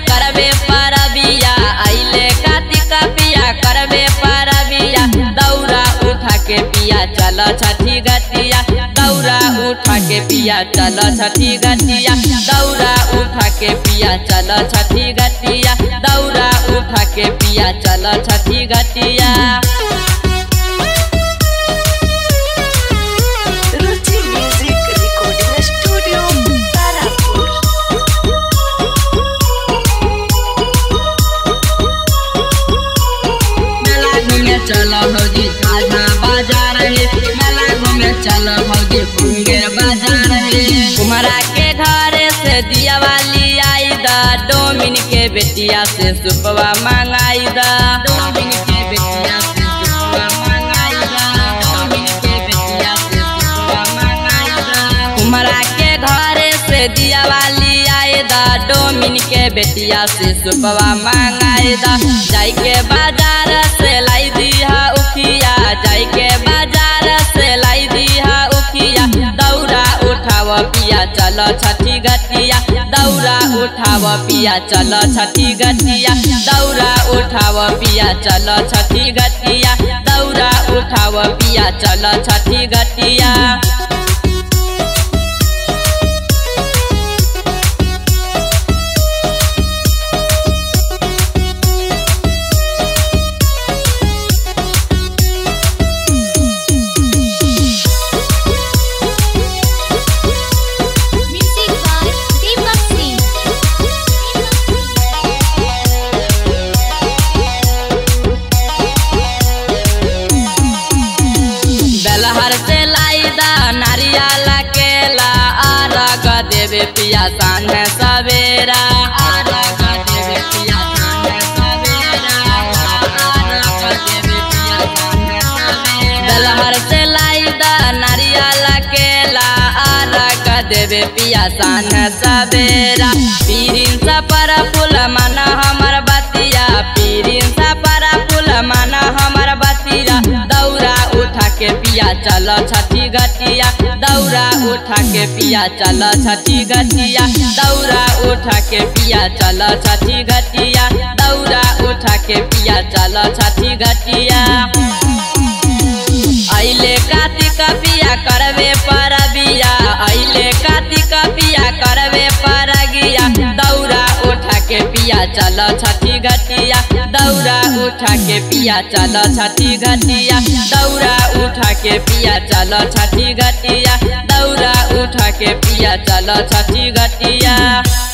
करबे परबिया आइले कार्तिक पिया करबे परबिया दौरा उठा के पिया चल छठी गतिया दौरा उठा के पिया चल छठी गतिया दौरा उठा के पिया चल छठी गतिया दौरा उठा के पिया चल छठी गतिया Ruchi Music Recording Studio, Tarapur. मेला घूमे चलो भौजी साझा बाजार है मेला घूमे चलो भौजी मुंगेर बाजार है कुमारा के घर से दिया वाली आई दा डोमिन के बेटिया से सुपवा मंगाई दा डोमिन के बेटिया से सुपवा मंगाई दा डोमिन के बेटिया से सुपवा मंगाई दा कुमारा के घर से दिया वाली आए दा डोमिन के बेटिया से सुपवा मंगाई दा जाई के बाजार से लाई दिया उखिया जाई के बाजार से लाई दिया उखिया दौरा उठाव पिया चल छठी गतिया दौरा उठाव पिया चल छठी गतिया दौरा उठाव पिया चल छठी गतिया दौरा उठाव पिया चल छठी गतिया Music by Deepak Singh. Belhar से लाई दा नारियल केला आरग देवे पिया सान सवेरा आरग देवे पिया सान सवेरा आरग देवे पिया सान सवेरा बेलहर से लाई दा नारियल केला आरग देवे पिया सान सवेरा पीरिन सा पर फूल मन हमर बतिया पीरिन सा पर फूल मन हमर बतिया दौरा उठा के पिया चल छठी गतिया दौरा उठा के पिया चल छठी गतिया दौरा उठा के पिया चल छठी गतिया दौरा उठा के पिया चल छठी गतिया आइले कार्तिक पिया करवे परबिया आइले कार्तिक पिया करवे परगिया दौरा उठा के पिया चल छठी गतिया दौरा उठा के पिया चल छठी गतिया दौरा उठा के पिया चल छठी गतिया दौरा उठा के पिया चल छठी गतिया